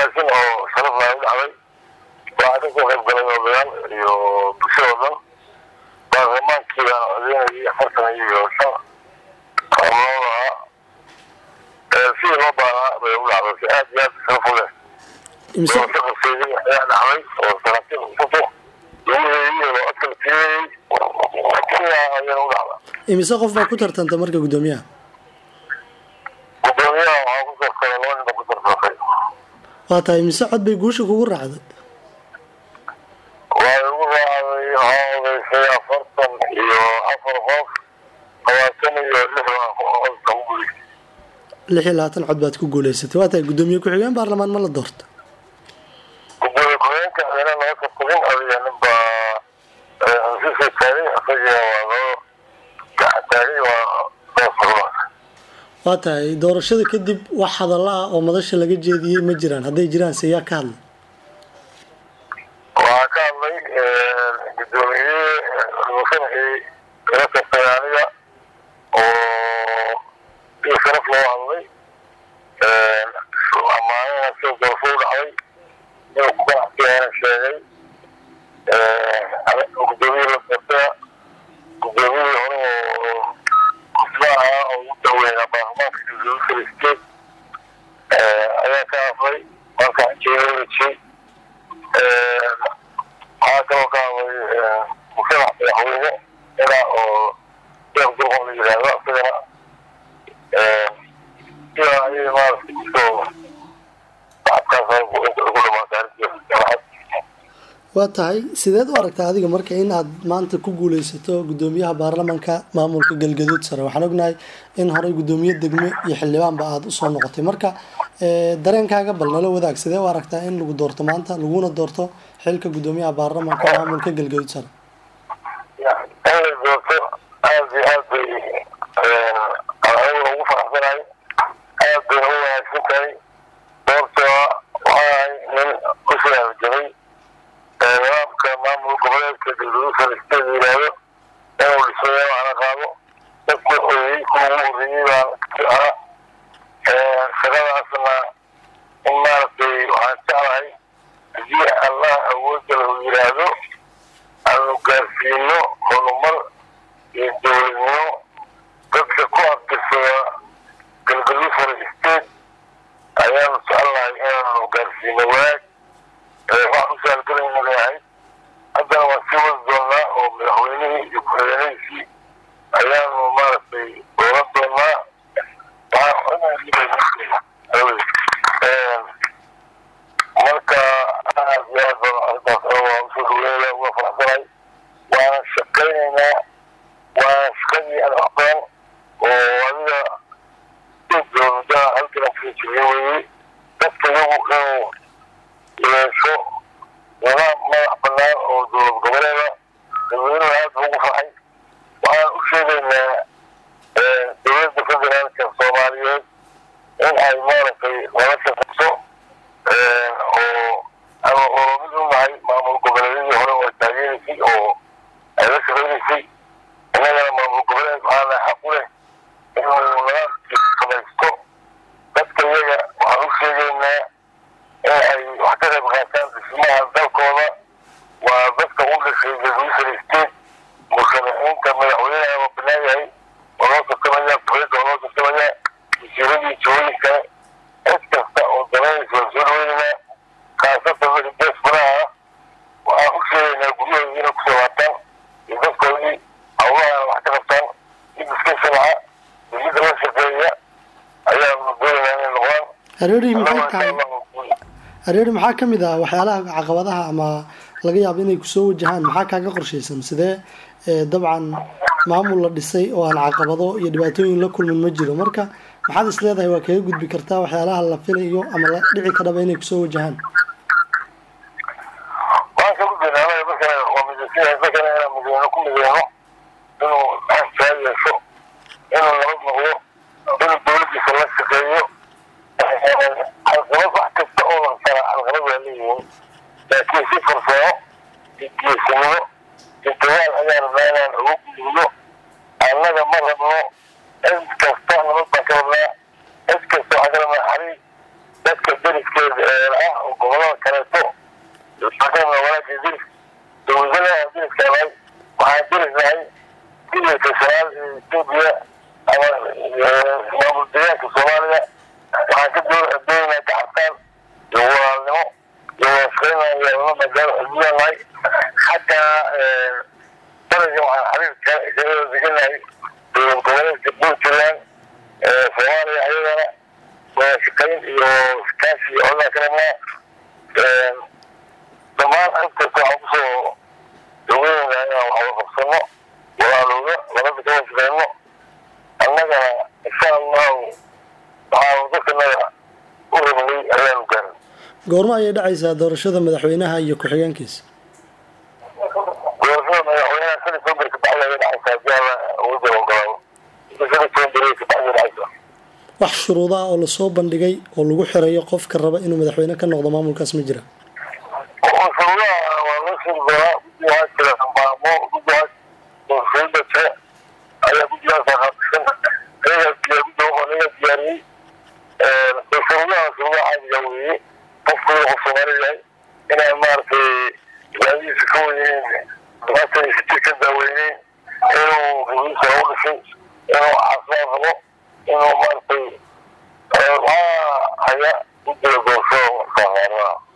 wanaagsan oo sharaf laa u dhacday waxaa ka soo qayb galay odayaal iyo bulshada o dhan baarlamaankii baan codeynayay afartan iyo shan xubnood ahaa sidii loo baahnaa bay u dhacday si aad iyo aad sharaf u leh imise ka qabseeyey ayaa dhacday oo saraakiil cusubto lugaheedii oo codkala siiyey sidaa ayana u dhacda imise qof baa ku tartanta marka guddoomiyaha gudoomiyaha waxaa ku sartay laba nin baa ku sartantay waa tahay imise cod bay guusha kugu raacday waa igu raacday waxaa odaysay afartan iyo afar qof labaatan iyo lix baa codka ku gudaysay lix iyo labaatan cod baad ku guuleysatay waa tahay guddoomiye ku-xigeen baarlamaan ma la doorta gudoomiye ku-xigeenka ayana laga tartamin adiga nin baa ansisoo taagay isaga waa loo gacan taagay waa doorsarumaas waa tahay doorashada kadib wax hadalla ah oo madasha laga jeediyey ma jiraan hadday jiraan se yaa ka hadlay waxaa ka hadlay gudoomiye musanxii ila tartay aniga oo si sharaf loo hadlay amaanana sida doorasho u dhacday inuu ku ganacsiyaana sheegay gudoomiye la tartaya gudoomiyihii hore oo kusba ahaa oo ugu daweynaa baarlamaanka juusul state ayaa ka hadlay marka jeedajay waxaa kaloo ka hadlay musharax madaxweyne ilaa oo sheekh durqon la yidhaahdo isagana sidaa ayay maaragtay kusoo bacadkaas ugu dhamaatay arrintiisa waa tahay sideed u aragtaa adiga marka in aad maanta ku guuleysato guddoomiyaha baarlamanka maamulka galgaduud sare waxaan ognahay in horey guddoomiye degme iyo xildhibaanba aada usoo noqotay marka dareenkaaga bal nala wadaag sidee u aragtaa in lagu doorto maanta laguna doorto xilka guddoomiyaha baarlamanka maamulka galgaduud sare in la doorto aad iyo aad bay aniga ugu faraxsanahay aad bayna u wanaagsan tahay doortoo waxaa nin kusoo halgamay nidaamka maamul goboleedka galgaduud sare state yidhaahdo inuu dhismayo ana qaado dadka oyey kuwa ugu horreeyey baan ka ahaa shaqadaasna in maaragtay waxaan jeclahay haddii allah awoodda lahu yidhaahdo aanu gaarsiino horumar iyo dowladnimo dadka ku abtirsada galgaduud sare state ayaanu jecelnahay inaanu gaarsiino wanaag wax ku saalgalayna leeyahay haddana waan sii wadi doonaa oo madaxweynihii iyo ku-xigeenadiisii ayaanu maaragtay dooran doonaa marka aad iyo aad baan arrintaas waa usoo dhaweynaya uga faraxsanahay waana shaqaynaynaa waana shaqadii aan aqbaan oo adiga dowlada halkan aan kaga jirnay weeye dadka iyagu inuu yeesho nidaam madax banaan oo dowlad goboleeda dadweynuhu aad buu ugu farxay waxaan u sheegaynaa dowladda federaalka soomaaliyeed in ay maaragtay nala shaqayso oo ama oromid u nahay maamul goboleedyadii hore oo taageeraysay oo ay la shaqaynaysay innagana maamul goboleed waxaana xaq u leh inuu nidaamkii samaysto dadka iyaga waxaan u sheegaynaa in ay wax ka qayb qaataan dhismaha dalkooda waa dadka u dhashay galguusar state musharaxiinta madaxweynaha waa banaan yahay waa loo tartamaya kuxeedda waa loo tartamaya wasiiradii jooyinka cid kasta oo danaynaysa waan soo dhaweynayna khaasatan wixii deesmanaha waxaan u sheegaynaa guryahoodii inay kusoo laabtaan iyo dadkoodii hawlaha wax ka qabtaan mid iska sharca iyo mid la shaqeeya ayaanu doonaynaa inay noqdaan hareeri maxay tahay hareeri maxaa ka mid ah waxyaalaha caqabadaha ama laga yaabo inay kusoo wajahaan maxaa kaaga qorshaysan sidee dabcan maamul la dhisay oo aan caqabado iyo dhibaatooyin la kulmin ma jiro marka maxaad is leedahay waa kaga gudbi kartaa waxyaalaha la filayo ama la dhici karaba inay kusoo wajahaan waan ka gudbaynaa anaga markana waa midaysan markana inaan mideyno ku mideyno inuu xastaa yeesho inuu nabad noqdo inuu dowladdiisa la shaqeeyo calqalad wax kasta oo lansana calqalad waa leeyihiin laakiin si farsamo iyo geesinimo iyo dagaal ayaan rabnaa inaan uga gudubno annaga ma rabno cid kasta nabad baan ka rabnaa cid kasta waxaan ka rabnaa xariir dadka deriska ah oo gobolada kaleeto shaqeena walaagii diris dowladada diriskaanay waxaan dirisnahay dirirka shanaad ee etoobiya ama maamul deegaanka soomaaliya waxaan ka doonaynaa gacantaan iyo walaalnimo iyo wadashaqeynaya la magaalo adduunyanahay xagga daraja waxaan xiriirka kaga deganahay dowlad goboleedka puntland soomaaliya ayadana wadashaqeyn iyo iskaashi iyo codaan ka rabnaa dhammaan agtasta waxaan kusoo daweynaynaa inaan wax wada qabsano walaalooda labada ka washaqeyno annagana insha allahu waxaanu dadkanaga u rabnay ayaanu gaarin goormo ayay dhacaysaa doorashada madaxweynaha iyo ku-xigeenkiisa doorashada madaxweynaha shan iyo toban beri kabacdi ayay dhacaysaa haddii alla awoodda ogolaado inta shan iyo toban beri kabacdi ay dhacaysaa wax shuruuda ah oo lasoo bandhigay oo lagu xirayo qofka raba inuu madaxweyne ka noqdo maamulkaas ma jira shuruudaha waa loo sheegi doonaa guddi waxaa jira maamo guddi waxaa doorashooyinka jira ayaa guddigaasa qaabishan ayagaa diya guddi ayagaa diyaariyey shuruudaha shuruudaha caadiga weeye qofku inuu qof soomaali yahay inaan maaragtay ilaadihiisa ka weyneyn labaatan iyo sideed ka daaweyneyn inuu rugiisa u dhashay inuu caafimaad rabo inuu maaragtay waxaa haya guddiga doorashada soomaaliya